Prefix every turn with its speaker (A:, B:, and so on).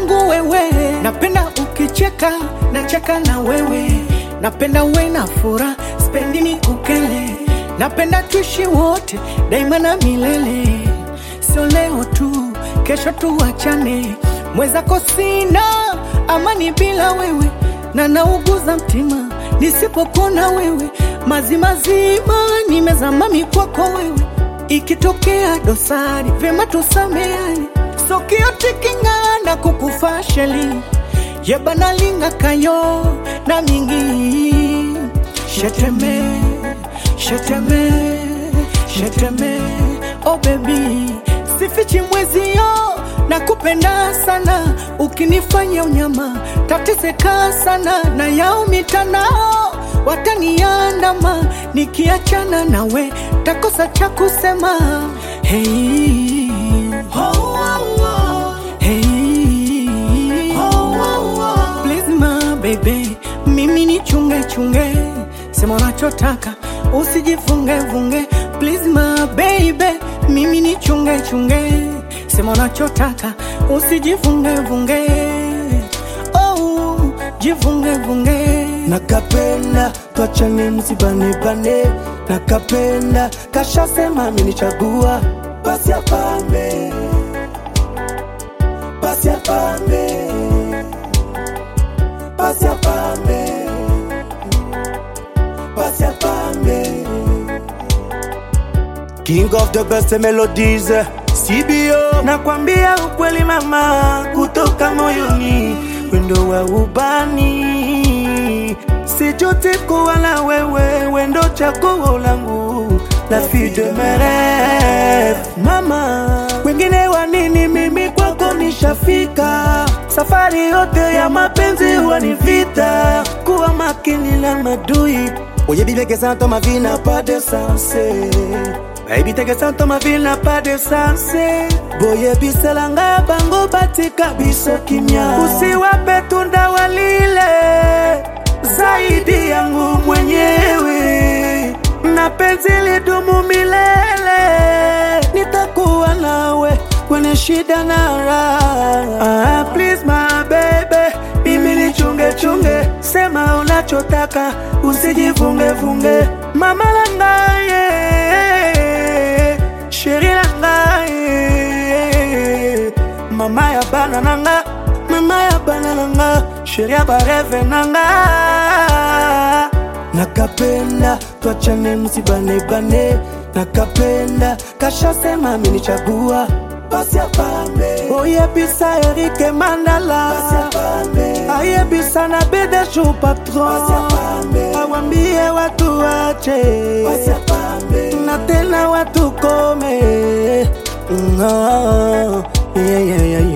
A: yangu wewe, napenda ukicheka, nacheka na wewe, napenda uwe na furaha, spendi ni kukele, napenda tuishi wote daima na milele, sio leo tu, kesho tuachane, mwezako sina amani bila wewe, na nauguza mtima nisipokona wewe, mazimazima nimezama mikwako wewe, ikitokea dosari vyema tusameane, sokiotiking'ana kukufa sheli yebanalinga kayo na mingi sheteme sheteme sheteme oh baby sifichi mwezio na kupenda sana ukinifanya unyama tateseka sana na yao mitanao wataniandama nikiachana nawe takosa cha kusema hey. oh, oh, oh. Hey. oh, oh, oh. Please my baby, mimi ni chunge chunge, sema unachotaka usijifunge vunge. Please my baby, mimi ni chunge chunge, sema unachotaka usijifunge vunge. Oh, jifunge vunge.
B: nakapenda twachane msibanebane nakapenda kashasema amenichagua basi apambe basi apambe basi apambe basi apambe King of the best melodies CBO nakwambia ukweli mama kutoka moyoni wendo wa ubani sijuti kuwa na wewe wendo chaguo langu la vie de mes rêves mama wengine wa nini mimi kwako nishafika safari yote ya mapenzi huwa ni vita kuwa makini na madui oyebi que ça dans ma vie n'a pas de sens Baby teke santo ma vie n'a pas de sens boyebisela ngai bango batika biso kimya usiwape tunda walile zaidi yangu mwenyewe na penzi lidumu milele nitakuwa nawe kwenye shida na raha ah, please my baby mimi ni chunge chunge sema unachotaka usijifungefunge mama langaye sheri langaye mama ya bana nanga mama ya bana nanga sheri ya bareve nanga nakapenda twachane msibanebane nakapenda kashasema amenichagua basi apambe oyebisa erike mandala ayebisa na bedeshu patron awambie watu wache na tena watu kome Mm, oh, yeah, yeah, yeah,